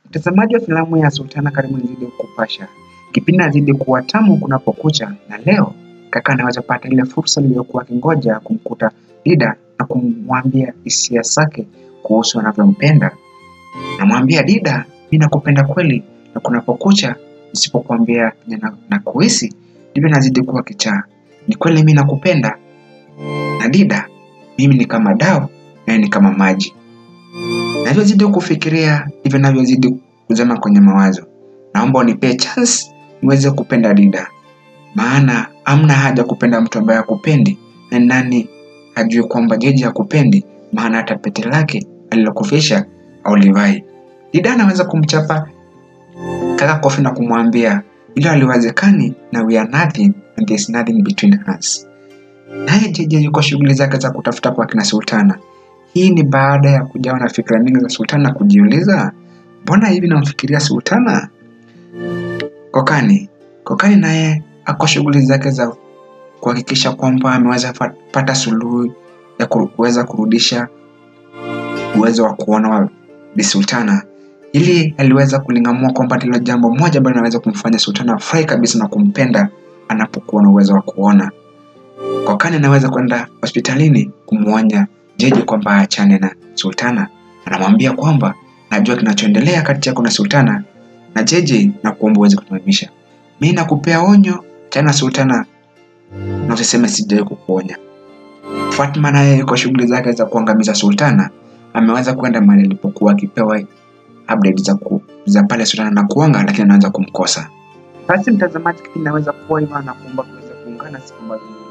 Mtazamaji wa filamu ya Sultana, karibu nizidi kukupasha. Kipindi nazidi kuwa tamu kunapokucha, na leo kaka anaweza pata ile fursa iliyokuwa akingoja kumkuta Dida na kumwambia hisia zake kuhusu anavyompenda. Namwambia Dida, mimi nakupenda kweli, na kunapokucha nisipokuambia na, na kuhisi ndivyo nazidi kuwa kichaa. Ni kweli mimi nakupenda, na Dida, mimi ni kama dawa naye ni kama maji. Navyozidi kufikiria ndivyo navyozidi kuzama kwenye mawazo. Naomba unipee chance niweze kupenda Dida, maana amna haja kupenda mtu ambaye hakupendi, na nani hajui kwamba Jeje hakupendi, maana hata pete lake alilokufisha aulivai. Dida anaweza kumchapa kaka kofi na kumwambia ilo aliwezekani na we are nothing and there is nothing between us. Naye Jeje yuko shughuli zake za kutafuta kwa kina Sultana. Hii ni baada ya kujawa na fikra mingi za Sultana kujiuliza, mbona hivi namfikiria Sultana? Kokani, Kokani naye ako shughuli zake za kuhakikisha kwamba ameweza fa- pata suluhu ya ku- kuweza kurudisha uwezo wa kuona wa Bi Sultana. Ili aliweza kuling'amua kwamba ndilo jambo moja ambalo linaweza kumfanya Sultana afurahi kabisa na kumpenda anapokuwa na uwezo wa kuona. Kokani anaweza kwenda hospitalini kumwonya Jeje kwamba aachane na Sultana. Anamwambia kwamba najua kinachoendelea kati yako na Sultana na Jeje na kuomba uweze kusimamisha. Mimi nakupea onyo tena Sultana, na usiseme sijawahi kukuonya. Fatma naye yuko shughuli zake za kuangamiza Sultana, ameweza kwenda mahali alipokuwa akipewa update za, ku, za pale Sultana na kuanga, lakini anaanza kumkosa. Basi mtazamaji, kipindi naweza kuwa hivyo na kuomba kuweza kuungana siku ambazo